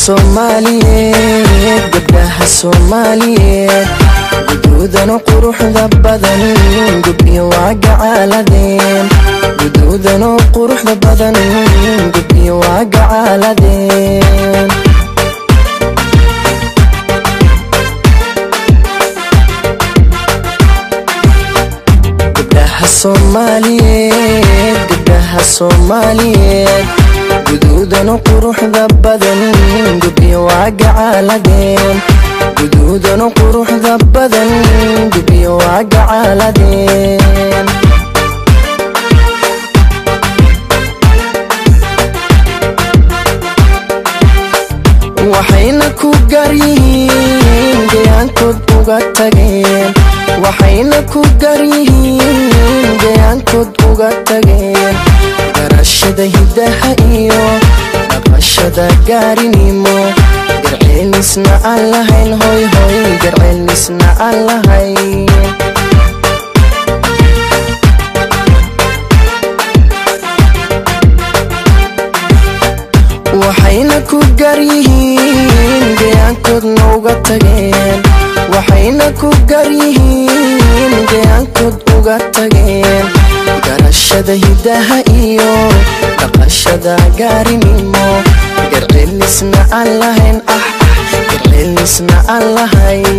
soomaaliyeed gabdhaha soomaaliyeed guduudano quruxda badan gubyo waa gacaaladeen guduudano quruxda badan gubyo waa gacaaladeen gabdhaha soomaaliyeed gabdhaha soomaaliyeed guduudano quruxda badan gubyo waa gacaaladeen guduudano quruxda badan gubyo waa gacaaladeen waxayna ku garyihiin gayaankood uga tageen waxayna ku garyihiin gayaankood uga tageen garashada hiddaha iyo dhaqashada gaarinimo garceelnisna aan lahayn hoy hoy garceelnisna aan lahayn waxayna ku garyihiin gayaankoodna uga tageen waxayna ku garyihiin gayaankood uga tageen garashada hiddaha iyo dhaqashada gaarinimo garceelnisna aan lahayn ah ah garceelnisna aan lahayn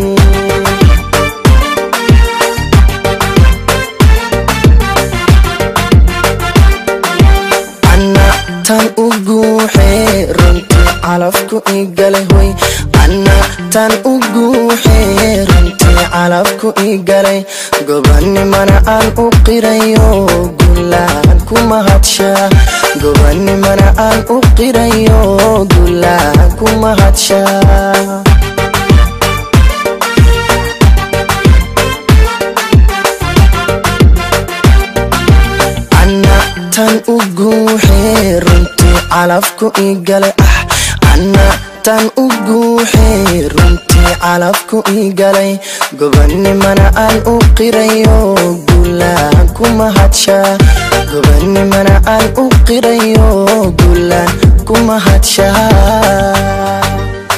tan u guuxee runtii calafku igalay hoy anna tan u guuxee runtii calafku igalay gobanimana aan u qirayo gulaan ku mahadshaa gobanimana aan u qirayo gulaan ku mahadshaa tan u guuxee runtii calafku igalay ah anna tan u guuxee runtii calafku igalay gobanimana aan u qirayo gulaan ku mahadshaa gobanimana aan u qirayo gulaan ku mahadshaa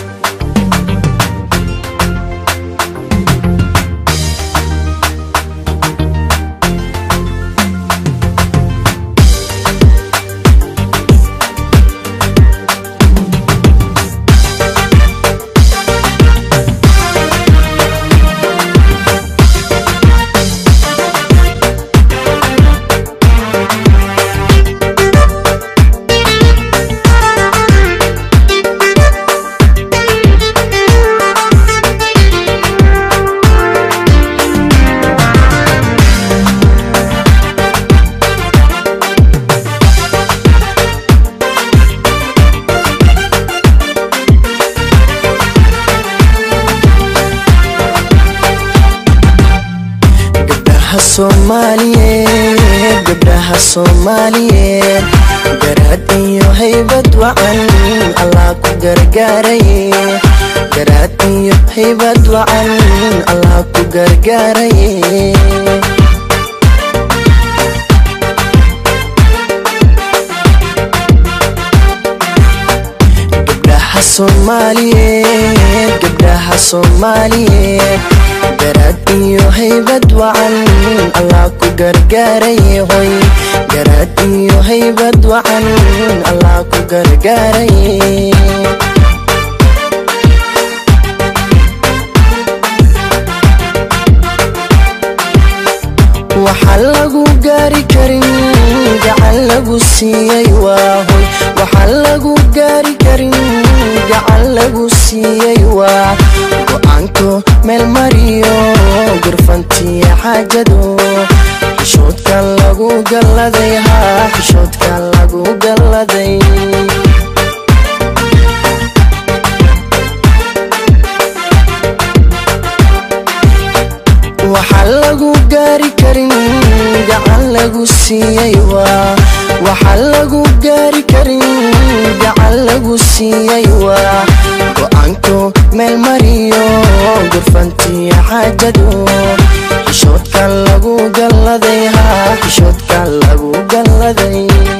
soomaaliyeed gabdhaha soomaaliyeed garaad iyo haybad wacan allah ku gargaaraye garaad iyo haybad wacan allah ku gargaaraye gabdhaha soomaaliyeed gabdhaha soomaaliyeed garaad iyo haybad wacan allah ku gargaaraye hoy garaad iyo haybad wacan allah ku gargaaraye waxaan lagu gaari karin gacan lagu siiyey waa hoy waxaan lagu gaari karin gacan lagu siiyey waa go-aanko meel mariyo gurfantiya xaajado xishoodka lagu galladay haa xishoodka lagu galladay waxaan lagu gaari karin gacan lagu siiyey waa waxaan lagu gaari karin gacan lagu siiyey waa go-aanko meel mariyo gurfantiya xaajado xishoodka lagu galladay haa xishoodka lagu galladay